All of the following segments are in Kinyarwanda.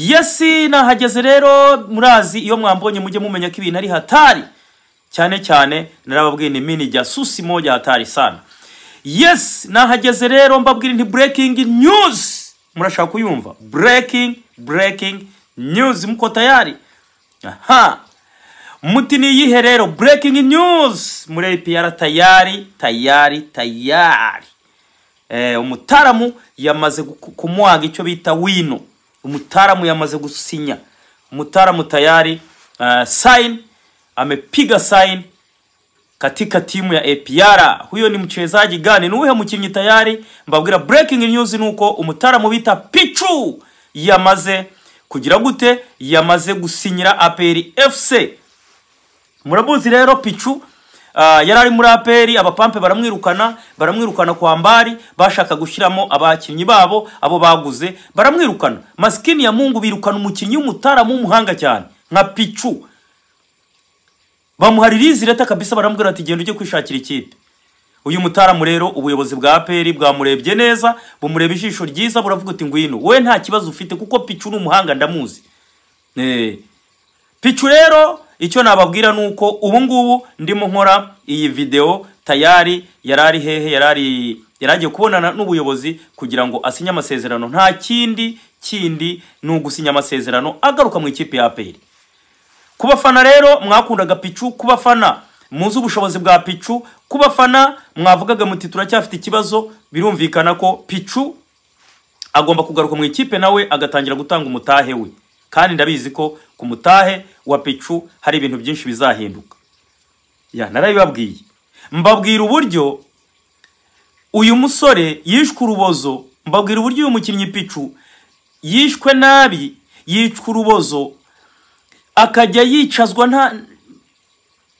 yesi nahageze rero murazi iyo mwambonye mujye mumenya ko ibintu ari hatari cyane cyane narababwiye ni mini jya susi moja hatari sana yesi nahageze rero mbabwira nti burekingi nyuzi murashaka kuyumva burekingi burekingi nyuzi muko tayari aha muti ni iyihe rero burekingi nyuzi muri APR tayari tayari tayari Eh, umutaramu yamaze gu- kumwaga icyo bita wino umutaramu yamaze gusinya umutaramu tayari uh, sign amepiga sign katika timu ya APR. Huyo ni mchezaji gani? Ni uhe mkinnyi tayari? Mbabwira breaking news ni uko umutaramu bita Pichu yamaze kugira gute? Yamaze gusinyira APR FC. Murabuzi rero Pichu uh, yari ari muri APR abapampe baramwirukana baramwirukana kwa mbari bashaka gushyiramo abakinnyi babo abo baguze baramwirukana maskini ya Mungu birukana umukinnyi w'umutaramu w'umuhanga cyane nka Pichu bamuha ririzi leta kabisa barambwira ati genda ujye kwishakira ikipe uyu mutaramu rero ubuyobozi bwa aperi bwamurebye neza bumureba ijisho ryiza buravuga uti ngwino wowe nta kibazo ufite kuko picu ni umuhanga ndamuzi Eh. picu rero icyo nababwira ni uko ubu ngubu ndimo nkora iyi videwo tayari yari ari hehe yari ari yari agiye kubonana n'ubuyobozi kugira ngo asinye amasezerano nta kindi kindi ni ugusinya amasezerano agaruka mu ikipe ya aperi ku bafana rero mwakundaga picu ku bafana muzi ubushobozi bwa picu ku bafana mwavugaga muti turacyafite ikibazo birumvikana ko picu agomba kugaruka mu ikipe nawe agatangira gutanga umutahe we kandi ndabizi ko ku mutahe wa picu hari ibintu byinshi bizahinduka ya narabibabwiye mbabwira uburyo uyu musore yishwe urubozo mbabwira uburyo uyu mukinnyi picu yishwe nabi yicwa urubozo akajya yicazwa nta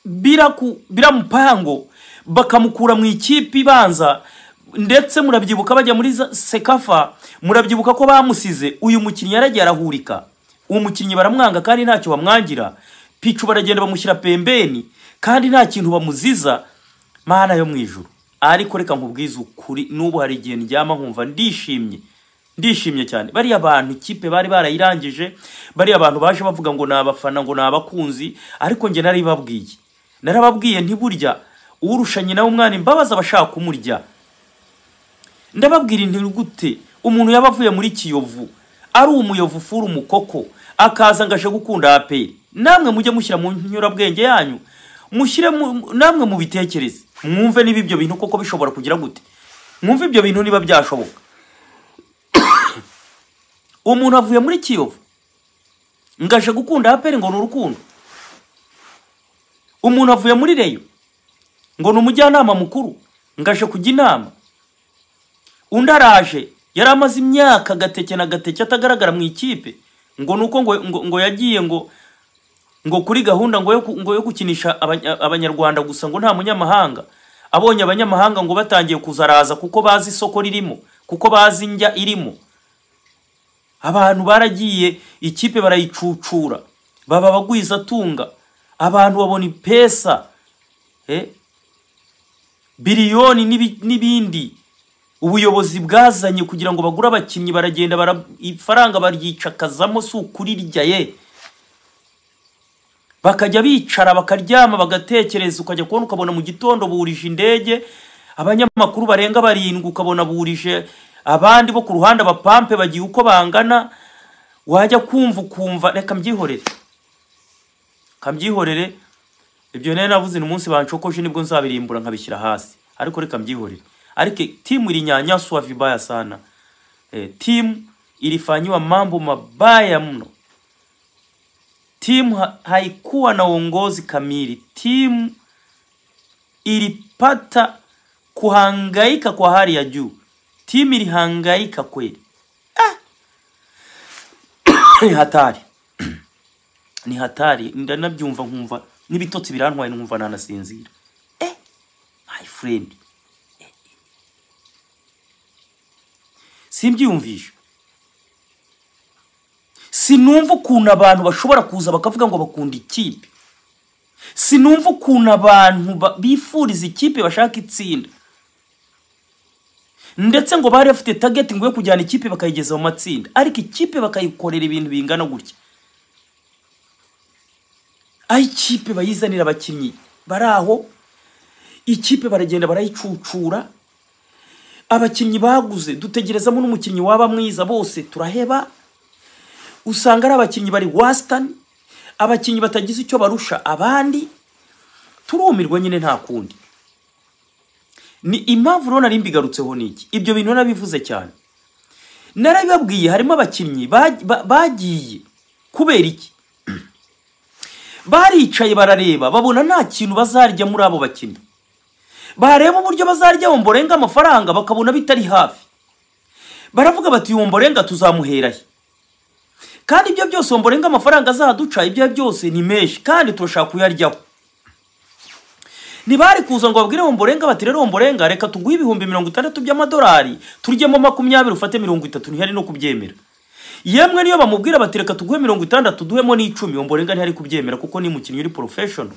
bira ku bira mupango bakamukura mu ikipe ibanza ndetse murabyibuka bajya muri za- sekafa murabyibuka ko bamusize uyu mukinnyi yaragiye arahurika uwo mukinnyi baramwanga kandi ntacyo bamwangira picu baragenda bamushyira pembeni kandi nta kintu bamuziza mana yo mu ijuru ariko reka nkubwize ukuri n'ubu hari igihe ndyama nkumva ndishimye ndishimye cyane bariya bantu ikipe bari barayirangije bariya bantu baje bavuga ngo ni abafana ngo ni abakunzi ariko njye narabibabwiye narababwiye ntiburya urusha nyina w'umwana imbabazi aba ashaka kumurya ndababwira inti gute umuntu yaba avuye muri kiyovu ari umuyovu ufura umukoko akaza ngo aje gukunda aperi namwe mujye mushyira mu nyurabwenge yanyu mushyire mu- namwe mubitekereze mwumve niba ibyo bintu koko bishobora kugira gute mwumve ibyo bintu niba byashoboka umuntu avuye muri kiyovu ngo aje gukunda aperi ngo ni urukundo umuntu avuye muri reyo ngo ni umujyanama mukuru ngo aje kujya inama undi araje yari amaze imyaka agateke na gateke atagaragara mu ikipe ngo ni uko ngo, ngo, ngo yagiye ngo ngo kuri gahunda ngo yo, ku- ngo yo gukinisha abanya- abanyarwanda gusa ngo nta munyamahanga abonye abanyamahanga ngo batangiye kuza araza kuko bazi isoko ririmo kuko bazi indya irimo abantu baragiye ikipe barayicucura baba abagwizatunga abantu babona ipesa eh? biliyoni n'ibi- n'ibindi ubuyobozi bwazanye kugira ngo bagure abakinnyi baragenda bara- ifaranga baryicakazamo si ukurirya ye bakajya bicara bakaryama bagatekereza ukajya kubona ukabona mu gitondo burije indege abanyamakuru barenga barindwi ukabona burije abandi bo ku ruhande abapampe bagiye uko bangana wajya kumva ukumva reka mbyihorere kambyihorere ibyo rero navuze ni umunsi banshokoje nibwo nzabirimbura nkabishyira hasi ariko reka mbyihorere ariko timu ilinyanyaswa vibaya sana eh, timu ilifanyiwa mambo mabaya mno timu ha haikuwa na uongozi kamili timu ilipata kuhangaika kwa hali ya juu timu ilihangaika kweli ah! ni hatari ni hatari ndanabyumva nkumva n'ibitotsi birantwaye nkumva nanasinzira eh my friend Eh, eh. simbyiyumvisha sinumva ukuntu abantu bashobora kuza bakavuga ngo bakunda ikipe sinumva ukuntu abantu ba- bifuriza ikipe bashaka itsinda ndetse ngo bari bafite tageti ngo yo kujyana ikipe bakayigeza mu matsinda ariko ikipe bakayikorera ibintu bingana gutya aho ikipe bayizanira abakinnyi bari aho ikipe baragenda barayicucura abakinnyi baguze dutegerezamo n'umukinnyi waba mwiza bose turaheba usanga ari abakinnyi bari wasitani abakinnyi batagize icyo barusha abandi turumirwa nyine nta kundi ni impamvu rero nari mbigarutseho niki ibyo bintu narabivuze cyane narabibabwiye harimo abakinnyi bag- ba- bagiye kubera iki baricaye barareba babona nta kintu bazarya muri abo bakinnyi bareba uburyo bazaryaho mborenga amafaranga bakabona bitari hafi baravuga bati uyu mborenga tuzamuhera he kandi ibyo byose mborenga amafaranga azaduca ibyo ari byo byose ni menshi kandi turashaka kuyaryaho ntibari kuza ngo babwire mborenga bati rero mborenga reka tuguhe ibihumbi mirongo itandatu by'amadolari turyemo makumyabiri ufate mirongo itatu ntihari no kubyemera yemwe niyo bamubwira bati reka tuguhe mirongo itandatu duhemo n'icumi mborenga ntihari kubyemera kuko ni umukinnyi uri porofeshono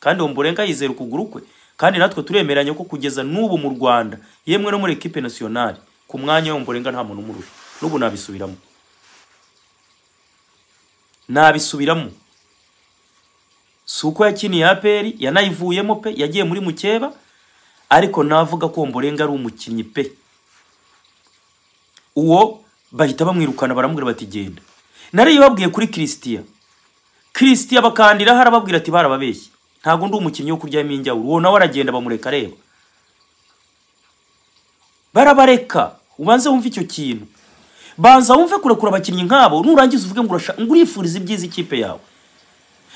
kandi mborenga yizera ukuguru kwe kandi natwe turemeranya ko kugeza n'ubu mu rwanda yemwe no muri ekipe nasiyonari ku mwanya mborenga nta muntu umurusha n'ubu nabisubiramo nabisubiramo si uko yakiniye aperi yanayivuyemo pe yagiye muri mukeba ariko navuga ko mborenga ari umukinnyi pe uwo bahita bamwirukana baramubwira bati genda nariyibabwiye kuri christian christian bakandiraho arababwira ati barababeshye ntabwo ndi umukinnyi wo kuryamo injyawuri uwo nawe aragenda bamureka areba barabareka ubanze wumve icyo kintu banza wumve kurekura abakinnyi nk'abo nurangiza uvuge ngo urasha- ngo urifuriza ibyiza ikipe yawe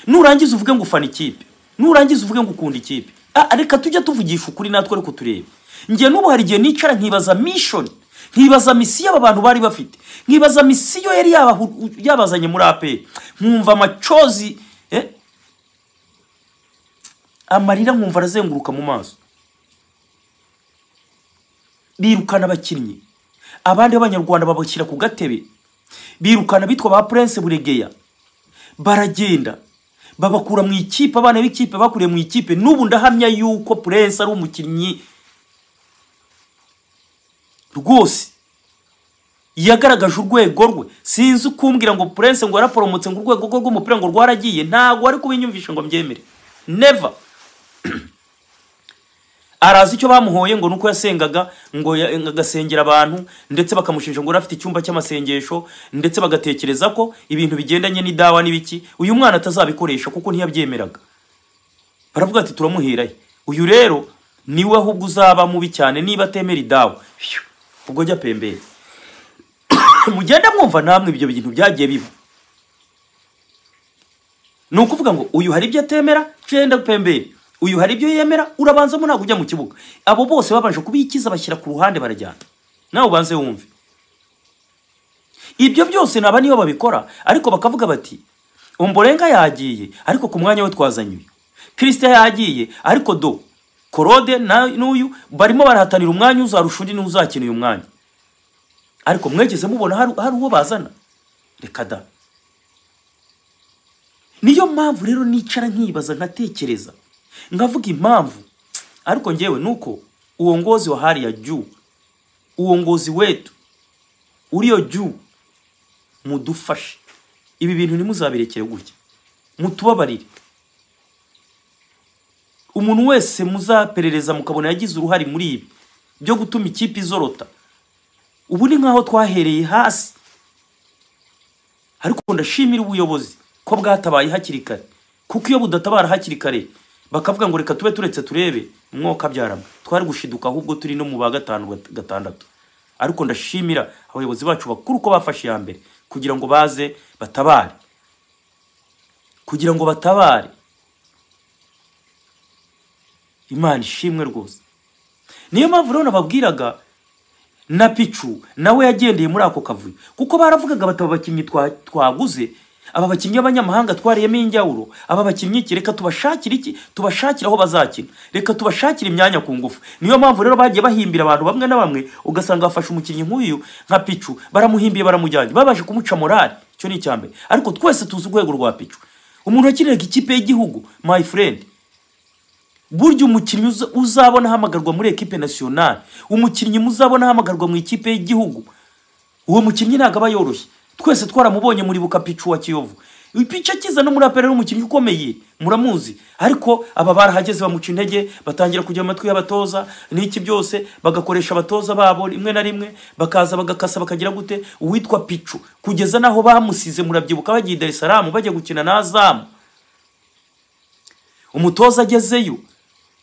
nurangiza uvuge ngo ufana ikipe nurangiza uvuge ngo ukunda ikipe Ah, reka tujya tuvugisha ukuri natwe ariko turebe njye n'ubu hari igihe nicara nkibaza mission nkibaza misiyo aba bantu bari bafite nkibaza misiyo yari yabahu- yabazanye muri aperi nkumva amacozi eh, amarira nkumva arazenguruka mu maso birukana abakinnyi abandi b'abanyarwanda babashyira ku gatebe birukana bitwa ba prince buregeya baragenda babakura mu ikipe abana b'ikipe bakuriye mu ikipe n'ubu ndahamya yuko prince ari umukinnyi rwose yagaragaje urwego rwe sinzi ukumbwira ngo prince ngo yaraporomotse ngo urwego rwe rw'umupira ngo rwaragiye ntabwo ari kubinyumvisha ngo mbyemere never arazi icyo bamuhoye ngo nuko yasengaga ngo ya- agasengera abantu ndetse bakamushinja ngo yari afite icyumba cy'amasengesho ndetse bagatekereza ko ibintu bigendanye n'idawa n'ibiki uyu mwana atazabikoresha kuko ntiyabyemeraga baravuga ati turamuhira he uyu rero niwe ahubwo uzaba mubi cyane niba atemera idawa Phew, ubwo jya pembere mugenda mwumva namwe ibyo bintu byagiye biba ni ukuvuga ngo uyu hari ibyo atemera cenda pembere uyu hari ibyo yemera urabanzamo ntabwo ujya mu kibuga abo bose babanje kubikiza bashyira ku ruhande barajyana nawe ubanze wumve ibyo byose naba niyo babikora ariko bakavuga bati umborenga yagiye ariko ku mwanya we twazanye uyu kirisita yagiye ariko do korode na- n'uyu barimo barahatanira umwanya uzarusha undi n'uzakina uyu mwanya ariko mwegeze mubona hari hari uwo bazana reka da niyo mpamvu rero nicara nkibaza nkatekereza nkavuga impamvu ariko ngewe nuko uongozi wa hali ya juu uongozi wetu uriyo juu mudufashe ibi bintu ntimuzabirekere gutya mutubabarire umuntu wese muzaperereza mukabona yagize uruhare muri ibi byo gutuma ikipe izorota ubu ni nk'aho twahereye hasi ariko ndashimira ubuyobozi ko bwatabaye hakiri kare kuko iyo budatabara hakiri kare bakavuga ngo reka tube turetse turebe umwuka abyarama twari gushiduka ahubwo turi no mu ba gatanu gat- gatandatu ariko ndashimira abayobozi bacu bakuru ko bafashe iya mbere kugira ngo baze batabare kugira ngo batabare imana ishimwe rwose niyo mpamvu rero nababwiraga na picu nawe yagendeye muri ako kavuyo kuko baravugaga bati aba bakinnyi twa- twaguze aba bakinnyi b'abanyamahanga twariyemo injyawuro aba bakinnyi iki reka tubashakire iki tubashakire aho bazakina reka tubashakire imyanya ku ngufu niyo mpamvu rero bagiye bahimbira abantu bamwe na bamwe ugasanga bafashe umukinnyi nk'uyu nka picu baramuhimbiye baramujyanye babashe kumuca morali icyo ni icya mbere ariko twese tuzi urwego rwa picu umuntu wakiniraga ikipe y'igihugu my friend burya umukinnyi uza- uzabona ahamagarwa muri ekipe nasiyonari umukinnyi muzabona ahamagarwa mu ikipe y'igihugu uwo mukinnyi ntabwo aba yoroshye twese twaramubonye muribuka picu wa kiyovu pica kiza no muri apera n'umukinnyi ukomeye muramuzi ariko aba barahageze bamuca intege batangira kujya mu matwi y'abatoza n'iki byose bagakoresha abatoza babo rimwe na rimwe bakaza bagakasa bakagira gute uwitwa picu kugeza n'aho bamusize murabyibuka bagiye i Dar es Salaam bajya gukina n'azamu umutoza agezeyo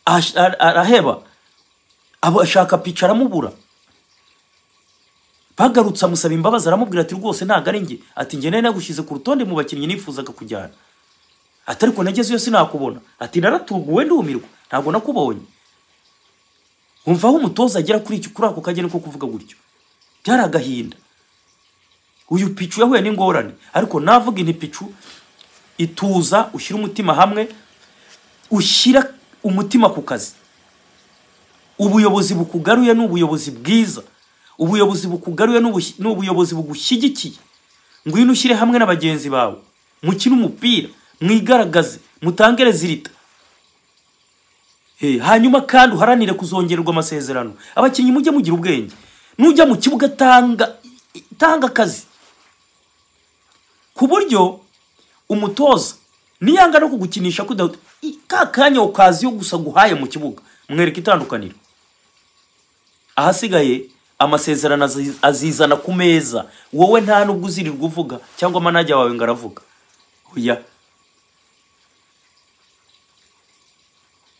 ash- ar- araheba abo ashaka pica aramubura bagarutse amusaba imbabazi aramubwira ati rwose ntabwo ari njye ati njye nari nagushyize ku rutonde mu bakinnyi nifuzaga kujyana ati ariko nagezeyo sinakubona ati naratuguwe ndumirwa ntabwo nakubonye wumva aho umutoza agera kuri iki kuri ako kageni ko kuvuga gutyo byari agahinda uyu picu yahuye n'ingorane ariko navuga inti picu ituza ushyira umutima hamwe ushyira umutima ku kazi ubuyobozi bukugaruye ni ubuyobozi bwiza ubuyobozi bukugaruye ni ubush- ni ubuyobozi bugushyigikiye ngwino ushyire hamwe na bagenzi bawe mukine umupira mwigaragaze mutange rezilita Eh, hanyuma kandi uharanire kuzongererwa amasezerano abakinnyi mujye mugira ubwenge nujya mu kibuga tanga tanga akazi ku buryo umutoza niyanga no kugukinisha kudahuta i- ka kanya ukazi yo gusa guhaye mu kibuga mwereka itandukaniro ahasigaye amasezerano azi- azizana ku meza wowe nta nubwo uzirirwa uvuga cyangwa manajya wawe ngo aravuga oya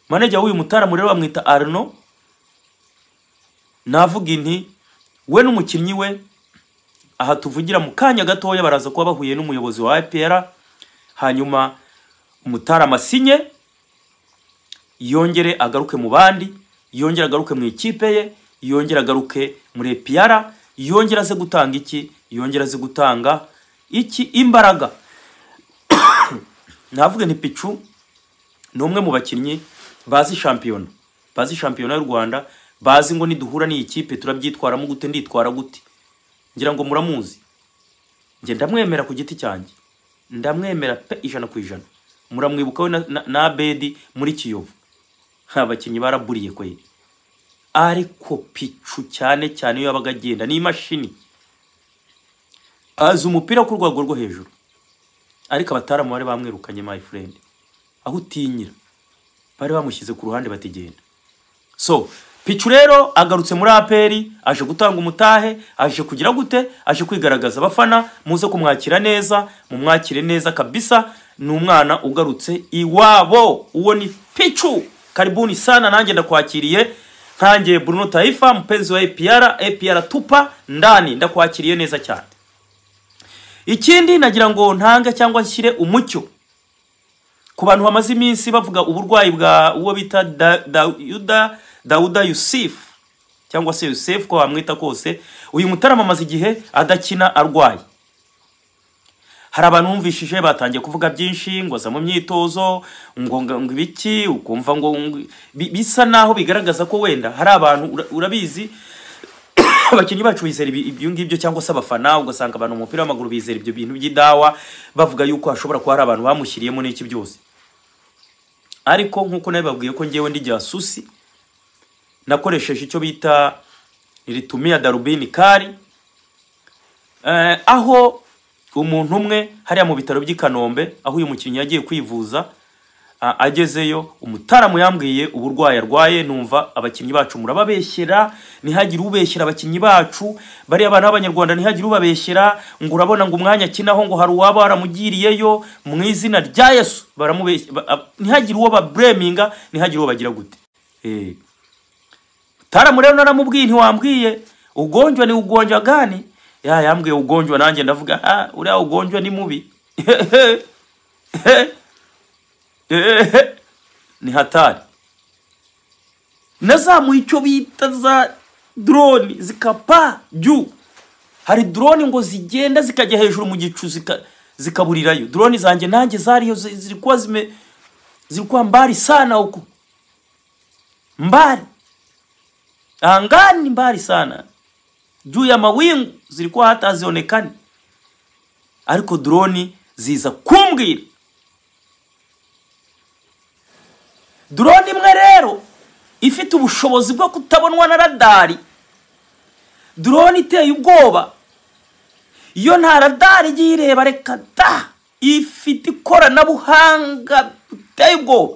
manajya w'uyu mutaramu rero bamwita arno navuga inti we n'umukinnyi we aha tuvugira mu kanya gatoya baraza kuba bahuye n'umuyobozi wa ipr hanyuma umutarama asinye yongere agaruke mu bandi yongere agaruke mu ikipe ye yongere agaruke muri epr yongere aze gutanga iki yongere aze gutanga iki imbaraga navuga nti picu ni umwe mu bakinnyi bazi shampiyona bazi shampiyona y'u rwanda bazi ngo niduhura n'iyi kipe turabyitwaramo gute nditwara gute ngira ngo muramuzi njye ndamwemera ku giti cyanjye ndamwemera pe ijana ku ijana muramwibuka we na- na- na abedi muri kiyovu Ha, abakinnyi baraburiye kwe ariko picu cyane cyane iyo yabaga agenda n'imashini azi umupira ku rwego rwo hejuru ariko abataramu bari bamwirukanye my friend aho utinyira bari bamushyize ku ruhande batigenda so picu rero agarutse muri aperi aje gutanga umutahe aje kugira gute aje kwigaragaza abafana muze kumwakira neza mumwakire neza kabisa ni umwana ugarutse iwabo uwo ni picu karibuni sana nanjye ndakwakiriye nkanjye bruno taifa mpenzi wa apr apr tupa ndani ndakwakiriye neza cyane ikindi nagira ngo ntange cyangwa nshyire umucyo ku bantu bamaze iminsi bavuga uburwayi bwa uwo bita Da- dawuda dawuda yusifu cyangwa se yusefu ko wamwita kose uyu mutarama amaze igihe adakina arwaye hari abantu bumvishije batangiye kuvuga byinshi ngo aza mu myitozo ngo ngo ngo ibiki ukumva ngo ngo- bi- bisa naho bigaragaza ko wenda hari abantu ura- urabizi abakinnyi bacu bizera ibi- ibyo ngibyo cyangwa se abafana ugasanga abantu mu mupira w'amaguru bizera ibyo bintu by'idawa bavuga yuko hashobora kuba hari abantu bamushyiriyemo n'iki byose ariko nk'uko nabibabwiye ko ngewe ndi jasusi nakoresheje icyo bita ritumia darubini kari Eh, aho umuntu umwe hariya mu bitaro by'i kanombe aho uyu mukinnyi yagiye kwivuza a- agezeyo umutaramu yambwiye uburwayi arwaye numva abakinnyi bacu murababeshyera ntihagire ubeshyera abakinnyi bacu bariya bana b'abanyarwanda ntihagire ubabeshyera ngo urabona ngo umwanya akinaho ngo hari uwaba waramugiriyeyo mu izina rya yesu baramubeshya ba- ab- ntihagire uwo babreminga ntihagire uwo bagira gute Eh. mutaramu rero naramubwiye ntiwambwiye ugonjwa ni ugonjwa gani ya yambwiye ugonjwa nanjye ndavuga ah uriya ugonjwa ni mubi Ehe, ni hatari nazamuye icyo bita za drone zikapa juu hari drone ngo zigenda zikajya hejuru mu gicu zika- zikaburirayo drone zanjye nanjye zariyo zi- zilikuwa zime zilikuwa mbali sana huko mbali angani mbali sana juu ya mawingu zilikuwa hata hazionekani ariko drone ziza kumbwira drone imwe rero ifite ubushobozi bwo kutabonwa na radari drone iteye ubwoba iyo nta radari igiye ireba reka da ifite ikoranabuhanga riteye ubwoba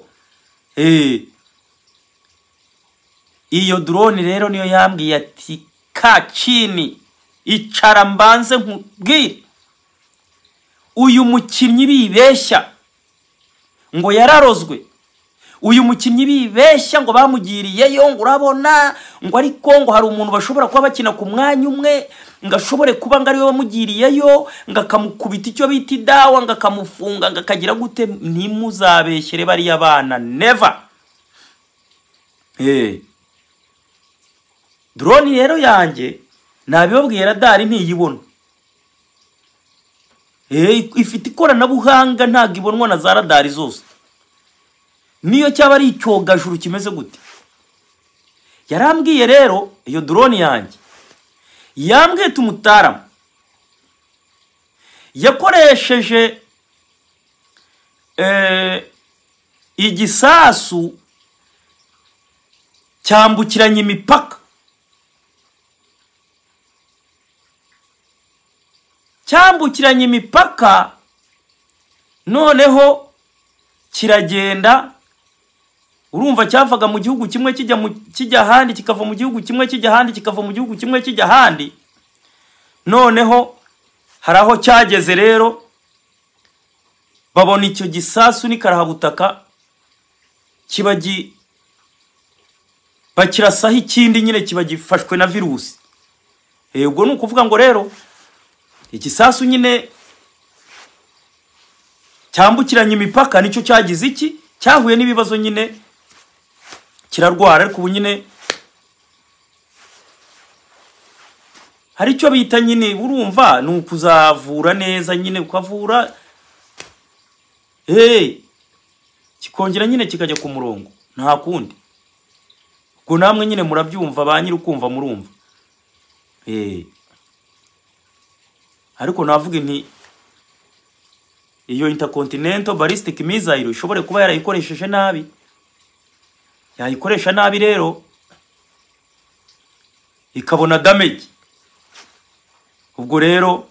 Eh. iyo drone rero niyo yambwiye ati kacini icara mbanze nkubwire uyu mukinnyi bibeshya ngo yararozwe uyu mukinnyi bibeshya ngo bamugiriyeyo ngo urabona ngo ariko ngo hari umuntu bashobora kuba bakina ku mwanya umwe ngo ashobore kuba ngo ariwe wamugiriyeyo ngo akamukubita icyo bita idawa ngo akamufunga ngo akagira gute ntimuzabeshyere bariya bana neva Eh. drone rero yanjye ntabibabwiye radari ntiyibona Eh, ifite ikoranabuhanga ntabwo ibonwa na za radari zose niyo cyaba ari icyogajuru kimeze gute yarambwiye rero iyo drone yanjye yambwiye tumutaramu yakoresheje eh, igisasu cyambukiranya imipaka cyambukiranya imipaka noneho kiragenda urumva cyavaga mu gihugu kimwe kijya mu kijya ahandi kikava mu gihugu kimwe kijya ahandi kikava mu gihugu kimwe kijya ahandi noneho hari aho cyageze rero babona icyo gisasu n'ikarahabutaka kiba gi bakirasaho ikindi nyine kiba gifashwe na virusi Eh, ubwo ni ukuvuga ngo rero igisasu nyine cyambukiranya imipaka nicyo cyagize iki cyahuye n'ibibazo nyine kirarwara ariko ubu nyine hari icyo bita nyine urumva ni ukuzavura neza nyine ukavura eee kikongera nyine kikajya ku murongo nta kundi ubwo namwe nyine murabyumva ba nyiri ukumva murumva eee ariko navuga nti iyo intercontinental ballistic missile ishobore kuba yarayikoresheje nabi yayikoresha nabi rero ikabona damage ubwo rero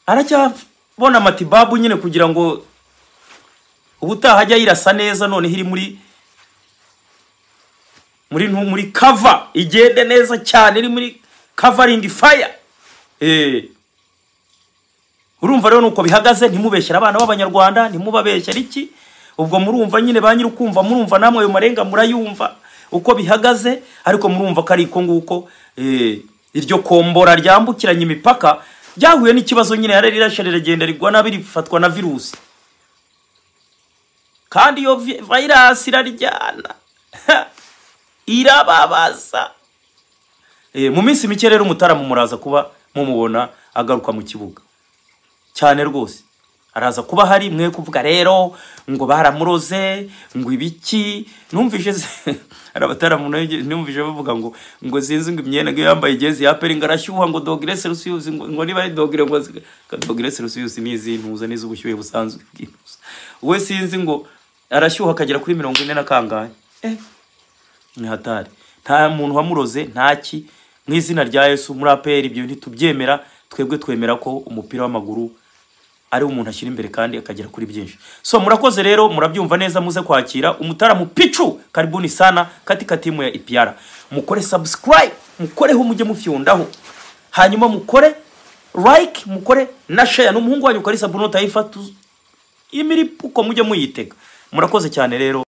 aracyabona amatibabu nyine kugira ngo ubutaha ajya yirasa neza noneho iri muri muri ntu- muri cover igende neza cyane iri muri covering fire eh urumva rero nuko bihagaze ntimubeshyere abana b'abanyarwanda ntimubabeshyere iki ubwo murumva nyine ba nyir'ukumva murumva namwe ayo marenga murayumva uko bihagaze ariko murumva ko ari ko nguko eh, iryo kombora ryambukiranya imipaka ryahuye n'ikibazo nyine yari rirashe riragenda rigwa nabi rifatwa na virusi kandi iyo vi- virus iraryana irababaza Eh, mu minsi mike rero umutaramu muraza kuba mumubona agaruka mu kibuga cyane rwose araza kuba hari mwe kuvuga rero ngo baramuroze ngo ibiki numvise se- hari abataramu nayo numvise bavuga ngo ngo sinzi ngo imyenda ngo iyo yambaye igezi ya peri ngo arashyuha ngo dogere selusiyusi ngo ngo niba ari dogere ngo azi- ka dogere selusiyusi ni izintuza n'iz'ubushyuhe busanzwe bw'intuza we sinzi ngo arashyuha akagera kuri mirongo ine na kangahe eh ni hatari nta muntu wamuroze ntaki mu izina rya yesu muri apr ibyo ntitubyemera twebwe twemera ko umupira w'amaguru ari wo umuntu ashyira imbere kandi akagera kuri byinshi so murakoze rero murabyumva neza muze kwakira umutaramu picu karibuni sana katika timu ya ipr mukore subscribe mukoreho mujye mufyondaho hanyuma mukore like mukore na share n'umuhungu wanyu ukarisa bruno taifa tu- imiripuko mujye muyitega murakoze cyane rero